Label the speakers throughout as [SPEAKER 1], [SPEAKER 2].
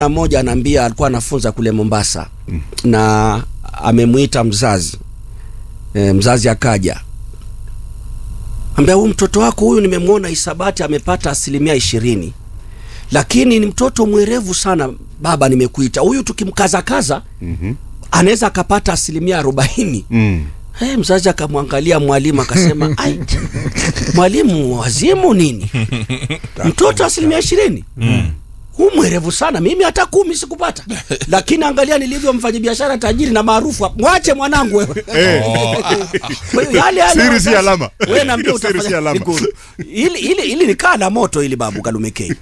[SPEAKER 1] mmoja anaambia alikuwa anafunza kule Mombasa mm. na amemwita mzazi e, mzazi akaja ambia huyu mtoto wako huyu nimemwona hisabati amepata asilimia ishirini lakini ni mtoto mwerevu sana baba nimekuita huyu tukimkazakaza
[SPEAKER 2] Mhm.
[SPEAKER 1] anaweza akapata asilimia arobaini
[SPEAKER 2] Mm.
[SPEAKER 1] Hey, mzazi akamwangalia mwalimu akasema ai mwalimu wazimu nini mtoto asilimia ishirini huu mwerevu sana mimi hata kumi sikupata lakini angalia nilivyo mfanya biashara tajiri na maarufu hapa. mwache mwanangu wewe Kwa hiyo yale yale
[SPEAKER 2] Siri si
[SPEAKER 1] wazazi-
[SPEAKER 2] alama.
[SPEAKER 1] wewe naambia
[SPEAKER 2] Hiyo siri si
[SPEAKER 1] utafanya
[SPEAKER 2] alama.
[SPEAKER 1] Nikuru. ili ili ili nikaa na moto ili babu kalumekei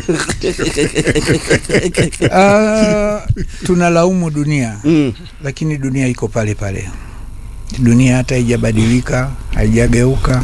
[SPEAKER 3] Ah, tunalaumu dunia
[SPEAKER 1] mm.
[SPEAKER 3] lakini dunia iko pale pale. Dunia hata haijabadilika, haijageuka,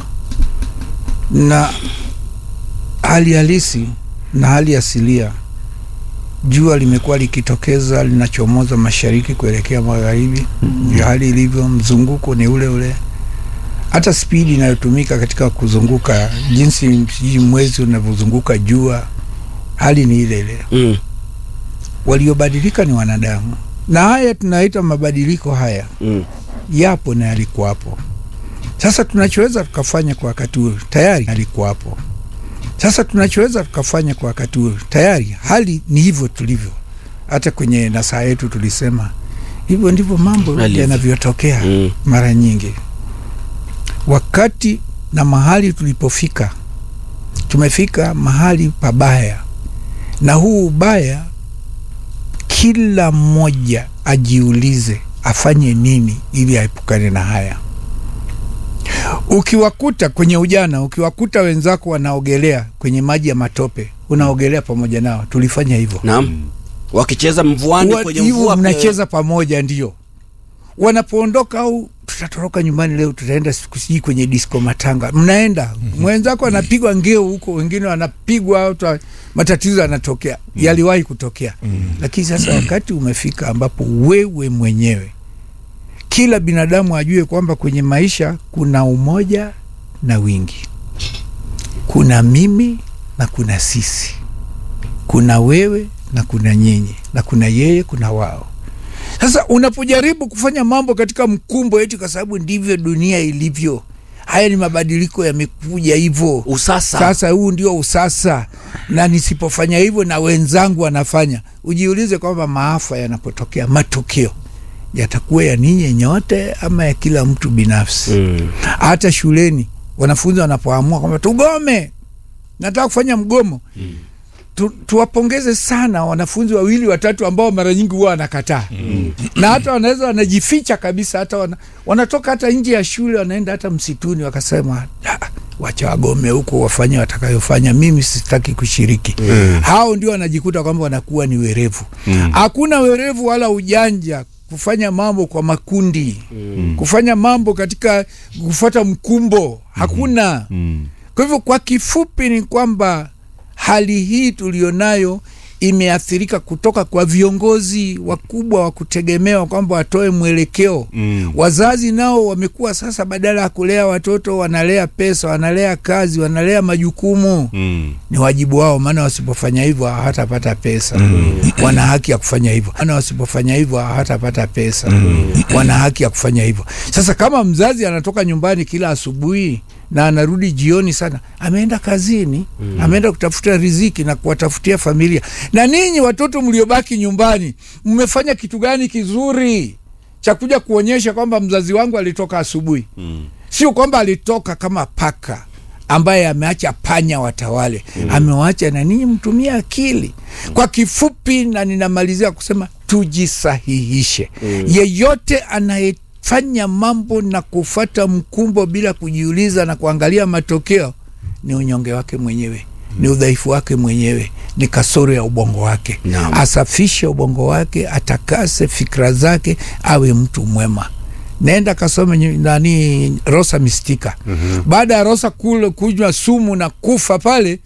[SPEAKER 3] na hali halisi na hali asilia, jua limekuwa likitokeza linachomoza mashariki kuelekea magharibi, ndio hali ilivyo. Mzunguko ni ule ule, hata spidi inayotumika katika kuzunguka, jinsi sijui mwezi unavyozunguka jua, hali ni ile ile
[SPEAKER 1] Mm.
[SPEAKER 3] waliobadilika ni wanadamu, na haya tunaita mabadiliko haya
[SPEAKER 1] Mm.
[SPEAKER 3] yapo na yalikuwapo. Sasa tunachoweza tukafanya kwa wakati huu tayari yalikuwapo. Sasa tunachoweza tukafanya kwa wakati huu tayari, hali ni hivyo tulivyo. Hata kwenye nasaa yetu tulisema hivyo ndivyo mambo
[SPEAKER 1] Yalivyo.
[SPEAKER 3] yanavyotokea
[SPEAKER 1] Mm.
[SPEAKER 3] mara nyingi. Wakati na mahali tulipofika, tumefika mahali pabaya, na huu ubaya kila mmoja ajiulize afanye nini ili aepukane na haya. Ukiwakuta kwenye ujana, ukiwakuta wenzako wanaogelea kwenye maji ya matope, unaogelea pamoja nao. Tulifanya hivyo
[SPEAKER 1] naam wakicheza mvuani
[SPEAKER 3] Wa-
[SPEAKER 1] kwenye
[SPEAKER 3] hivyo
[SPEAKER 1] mvua
[SPEAKER 3] mnacheza pamoja, ndio wanapoondoka au tutatoroka nyumbani leo, tutaenda siku sijui kwenye disco matanga, mnaenda mwenzako anapigwa ngeo huko, wengine wanapigwa au ta- matatizo yanatokea, yaliwahi kutokea. Lakini sasa wakati umefika ambapo wewe mwenyewe, kila binadamu ajue kwamba kwenye maisha kuna umoja na wingi, kuna mimi na kuna sisi, kuna wewe na kuna nyinyi, na kuna yeye, kuna wao. Sasa unapojaribu kufanya mambo katika mkumbo eti kwa sababu ndivyo dunia ilivyo, haya ni mabadiliko yamekuja hivyo.
[SPEAKER 1] usasa
[SPEAKER 3] Sasa huu ndio usasa, na nisipofanya hivyo na wenzangu wanafanya, ujiulize kwamba maafa yanapotokea, matokeo yatakuwa ya ninyi nyote ama ya kila mtu binafsi.
[SPEAKER 1] mm.
[SPEAKER 3] Hata shuleni wanafunzi wanapoamua kwamba tugome, nataka kufanya mgomo tu, tuwapongeze sana wanafunzi wawili watatu ambao mara nyingi huwa wanakataa na hata wanaweza wanajificha kabisa, hata wana, wanatoka hata nje ya shule wanaenda hata msituni wakasema, "Ah, wacha wagome huko wafanye watakayofanya, mimi sitaki kushiriki. Hao ndio wanajikuta kwamba wanakuwa ni werevu. Hakuna werevu wala ujanja kufanya mambo kwa makundi, kufanya mambo katika kufuata mkumbo, hakuna.
[SPEAKER 2] Mm.
[SPEAKER 3] Kwa hivyo kwa kifupi ni kwamba hali hii tulionayo imeathirika kutoka kwa viongozi wakubwa wa kutegemewa kwamba watoe mwelekeo.
[SPEAKER 2] Mm.
[SPEAKER 3] Wazazi nao wamekuwa sasa, badala ya kulea watoto wanalea pesa, wanalea kazi, wanalea majukumu.
[SPEAKER 2] Mm.
[SPEAKER 3] Ni wajibu wao, maana wasipofanya hivyo hawatapata pesa. Wana haki ya kufanya hivyo, maana wasipofanya hivyo hawatapata pesa. Wana haki ya kufanya hivyo. Sasa kama mzazi anatoka nyumbani kila asubuhi na anarudi jioni sana, ameenda kazini, ameenda kutafuta riziki na kuwatafutia familia. Na ninyi watoto mliobaki nyumbani, mmefanya kitu gani kizuri cha kuja kuonyesha kwamba mzazi wangu alitoka asubuhi? Sio kwamba alitoka kama paka ambaye ameacha panya watawale, amewacha na ninyi mtumie akili. Kwa kifupi, na ninamalizia kusema tujisahihishe. Yeyote anayefanya mambo na kufata mkumbo bila kujiuliza na kuangalia matokeo ni unyonge wake mwenyewe, ni udhaifu wake mwenyewe, ni kasoro ya ubongo wake.
[SPEAKER 1] Naam.
[SPEAKER 3] Asafishe ubongo wake, atakase fikra zake, awe mtu mwema. Nenda kasome nyi- nani Rosa Mistika. Baada ya Rosa kule kunywa sumu na kufa pale,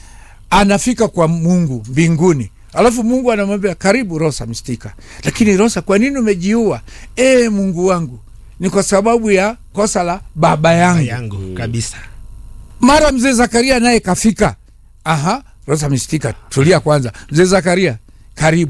[SPEAKER 3] anafika kwa Mungu mbinguni. Alafu Mungu anamwambia karibu Rosa Mistika, lakini Rosa, kwa nini umejiua? E Mungu wangu, ni kwa sababu ya kosa la baba yangu.
[SPEAKER 4] yangu kabisa
[SPEAKER 3] Mara mzee Zakaria naye kafika. Aha, Rosa Mistika, tulia kwanza. Mzee Zakaria, karibu.